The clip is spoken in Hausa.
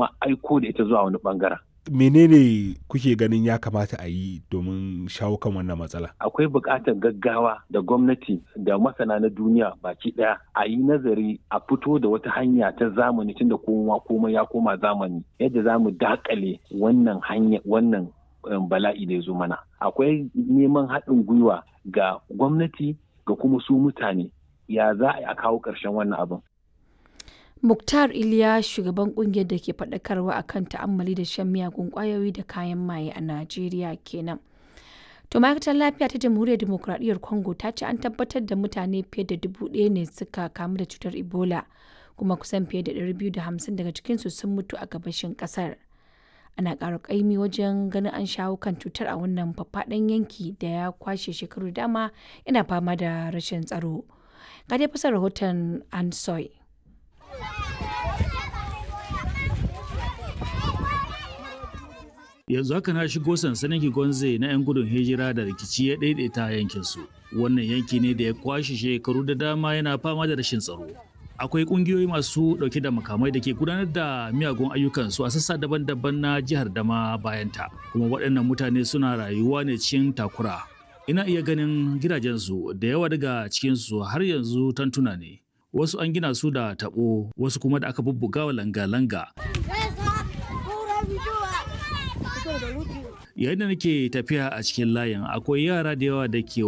kuma aiko da ita zuwa wani bangaren menene kuke ganin ya kamata a yi domin shawo kan wannan matsala akwai buƙatar gaggawa da gwamnati da masana na duniya baki ɗaya a yi nazari a fito da wata hanya ta zamani tunda kowa komai ya koma zamani yadda za mu dakale wannan hanya wannan bala'i da ya zo mana akwai neman haɗin gwiwa ga gwamnati ga kuma su mutane ya za a kawo ƙarshen wannan abin Muktar Iliya shugaban kungiyar da ke faɗakarwa akan ta'ammali da shan miyagun ƙwayoyi da kayan maye a Najeriya kenan. To ma'aikatar lafiya ta Jamhuriyar Dimokuraɗiyyar Congo ta ce an tabbatar da mutane fiye da dubu ɗaya ne suka kamu da cutar Ebola kuma kusan fiye da ɗari biyu da hamsin daga cikinsu sun mutu a gabashin ƙasar. Ana ƙara ƙaimi wajen ganin an shawo kan cutar a wannan faffaɗan yanki da ya kwashe shekaru dama yana fama da rashin tsaro. Ga dai fasar rahoton Ansoy. yanzu haka na shigo sansanin Kigonze na 'yan gudun hijira da rikici ya daidaita yankin su. Wannan yanki ne da ya kwashe shekaru da dama yana fama da rashin tsaro. Akwai kungiyoyi masu dauke da makamai da ke gudanar da miyagun ayyukansu a sassa daban-daban na jihar Dama bayanta. Kuma waɗannan mutane suna rayuwa ne cikin takura. Ina iya ganin gidajensu da yawa daga cikinsu har yanzu tantuna ne. Wasu an gina su da taɓo, wasu kuma da aka bubbuga wa langa-langa. yayin da nake tafiya a cikin layin akwai yara da yawa da ke